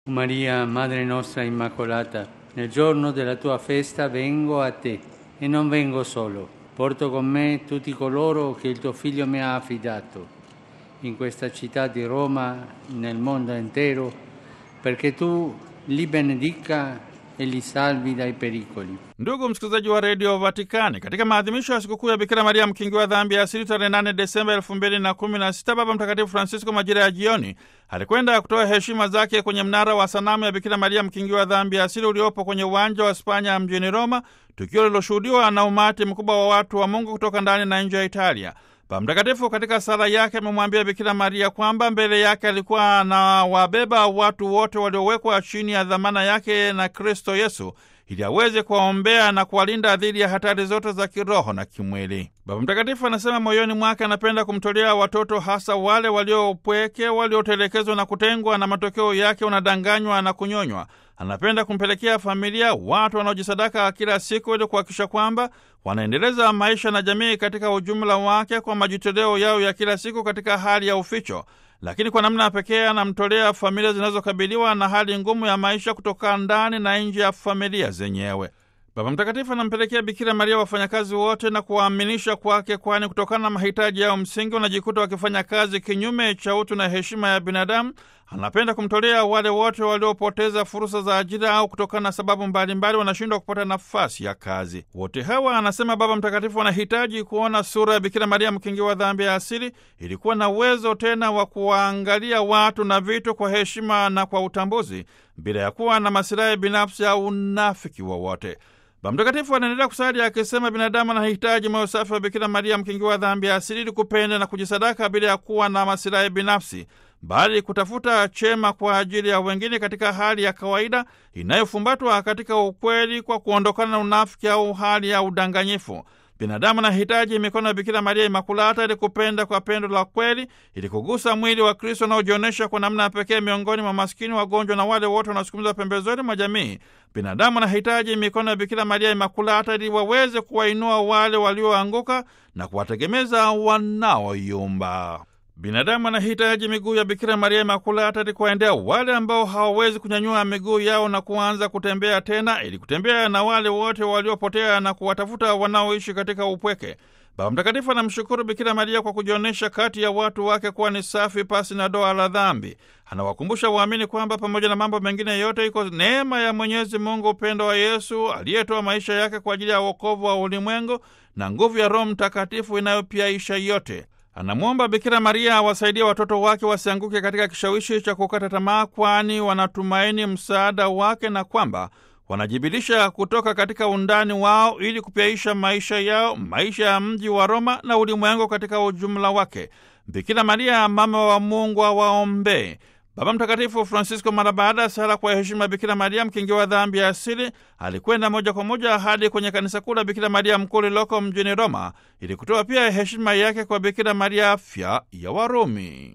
Maria, Madre nostra Immacolata, nel giorno della tua festa vengo a te e non vengo solo, porto con me tutti coloro che il tuo Figlio mi ha affidato in questa città di Roma, nel mondo intero, perché tu li benedica e li salvi dai pericoli. Ndugu msikilizaji wa redio Vatikani, katika maadhimisho ya sikukuu ya Bikira Maria mkingi wa dhambi ya asili tarehe 8 Desemba elfu mbili na kumi na sita, Baba Mtakatifu Francisco majira ya jioni alikwenda kutoa heshima zake kwenye mnara wa sanamu ya Bikira Maria mkingi wa dhambi ya asili uliopo kwenye uwanja wa Spanya mjini Roma, tukio liloshuhudiwa na umati mkubwa wa watu wa Mungu kutoka ndani na nje ya Italia. Baba Mtakatifu katika sala yake amemwambia Bikira Maria kwamba mbele yake alikuwa anawabeba watu wote waliowekwa chini ya dhamana yake na Kristo Yesu ili aweze kuwaombea na kuwalinda dhidi ya hatari zote za kiroho na kimwili. Baba Mtakatifu anasema moyoni mwake anapenda kumtolea watoto, hasa wale waliopweke, waliotelekezwa na kutengwa, na matokeo yake wanadanganywa na kunyonywa. Anapenda kumpelekea familia watu wanaojisadaka kila siku ili kuhakikisha kwamba wanaendeleza maisha na jamii katika ujumla wake kwa majitoleo yao ya kila siku katika hali ya uficho lakini kwa namna ya pekee anamtolea familia zinazokabiliwa na hali ngumu ya maisha kutoka ndani na nje ya familia zenyewe. Baba Mtakatifu anampelekea Bikira Maria wafanyakazi wote na kuwaaminisha kwake, kwani kutokana na mahitaji yao msingi wanajikuta wakifanya kazi kinyume cha utu na heshima ya binadamu. Anapenda kumtolea wale wote waliopoteza fursa za ajira au kutokana na sababu mbalimbali wanashindwa kupata nafasi ya kazi. Wote hawa, anasema Baba Mtakatifu, wanahitaji kuona sura ya Bikira Maria mkingi wa dhambi ya asili, ilikuwa na uwezo tena wa kuwaangalia watu na vitu kwa heshima na kwa utambuzi, bila ya kuwa na masilahi binafsi au unafiki wowote. Baba Mtakatifu anaendelea kusali akisema, binadamu anahitaji moyo safi wa Bikira Maria mkingi wa dhambi ya asili ili kupenda na kujisadaka bila ya kuwa na masilahi binafsi, bali kutafuta chema kwa ajili ya wengine katika hali ya kawaida inayofumbatwa katika ukweli, kwa kuondokana na unafiki au hali ya udanganyifu. Binadamu anahitaji mikono ya Bikira Maria Imakulata ili kupenda kwa pendo la kweli, ili kugusa mwili wa Kristo unaojionyesha kwa namna ya pekee miongoni mwa maskini, wagonjwa na wale wote wanaosukumizwa pembezoni mwa jamii. Binadamu anahitaji mikono ya Bikira Maria Imakulata ili waweze kuwainua wale walioanguka na kuwategemeza wanaoyumba. Binadamu anahitaji miguu ya Bikira Maria Imakulata ili kuwaendea wale ambao hawawezi kunyanyua miguu yao na kuanza kutembea tena, ili kutembea na wale wote waliopotea na kuwatafuta wanaoishi katika upweke. Baba Mtakatifu anamshukuru Bikira Maria kwa kujionyesha kati ya watu wake kuwa ni safi, pasi na doa la dhambi. Anawakumbusha waamini kwamba pamoja na mambo mengine yote, iko neema ya Mwenyezi Mungu, upendo wa Yesu aliyetoa maisha yake kwa ajili ya wokovu wa ulimwengu, na nguvu ya Roho Mtakatifu inayopiaisha yote. Anamwomba Bikira Maria awasaidie watoto wake wasianguke katika kishawishi cha kukata tamaa, kwani wanatumaini msaada wake na kwamba wanajibilisha kutoka katika undani wao ili kupyaisha maisha yao, maisha ya mji wa Roma na ulimwengu katika ujumla wake. Bikira Maria mama wa Mungu awaombee. Baba Mtakatifu Francisco, mara baada ya sala kwa heshima Bikira Maria mkingi wa dhambi ya asili, alikwenda moja kwa moja hadi kwenye kanisa kuu la Bikira Maria mkuu lililoko mjini Roma ili kutoa pia heshima yake kwa Bikira Maria afya ya Warumi.